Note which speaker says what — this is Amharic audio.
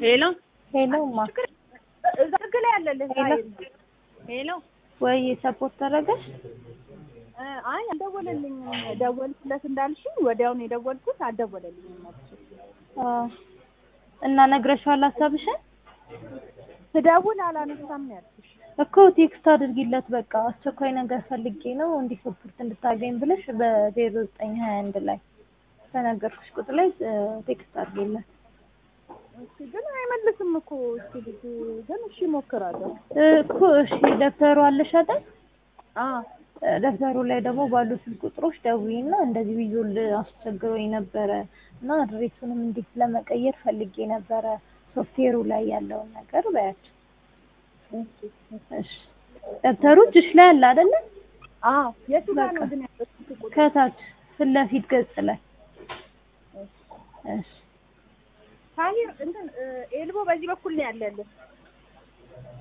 Speaker 1: ሄሎ
Speaker 2: ሄሎማ
Speaker 1: እዛ ህግ ላይ አለልህ።
Speaker 2: ሄሎ።
Speaker 1: ሄሎ
Speaker 2: ወይ ሰፖርት ተደረገሽ?
Speaker 1: እ፣ አይ አልደወለልኝም። ደወልኩለት እንዳልሽኝ ወዲያውኑ የደወልኩት አልደወለልኝም። መልሶ
Speaker 2: አዎ። እና ነግረሽዋል ሀሳብሽን?
Speaker 1: ስደውል አላነሳም ነው ያልኩሽ።
Speaker 2: እኮ ቴክስት አድርጊለት በቃ አስቸኳይ ነገር ፈልጌ ነው እንዲህ ሰፖርት እንድታገኝ ብለሽ በዜሮ ዘጠኝ ሀያ አንድ ላይ ተነገርኩሽ ቁጥር ላይ እ፣ ቴክስት አድርጊለት
Speaker 1: እሺ፣ ግን አይመልስም እኮ እሺ፣ ልጅ ግን እሺ እሞክራለሁ።
Speaker 2: እኮ እሺ ደብተሩ አለሽ አይደል?
Speaker 1: አዎ
Speaker 2: እ፣ ደብተሩ ላይ ደግሞ ባሉ ስልክ ቁጥሮች ደውዪና እንደዚህ ቢዞል አስቸግሮኝ ነበረ እና አድሬሱንም እንዴት ለመቀየር ፈልጌ ነበረ ሶፍትዌሩ ላይ ያለውን ነገር በያቸው። እሺ ደብተሩ እጅሽ ላይ አለ አይደለ?
Speaker 1: አዎ የቱ ጋር ነው
Speaker 2: በቃ።
Speaker 1: ግን ያለው ስልክ ቁጥር?
Speaker 2: ከታች ፊት ለፊት ገጽ ላይ እሺ
Speaker 1: ታሂር እንትን እ፣ ኤልቦ በዚህ በኩል ነው ያለልህ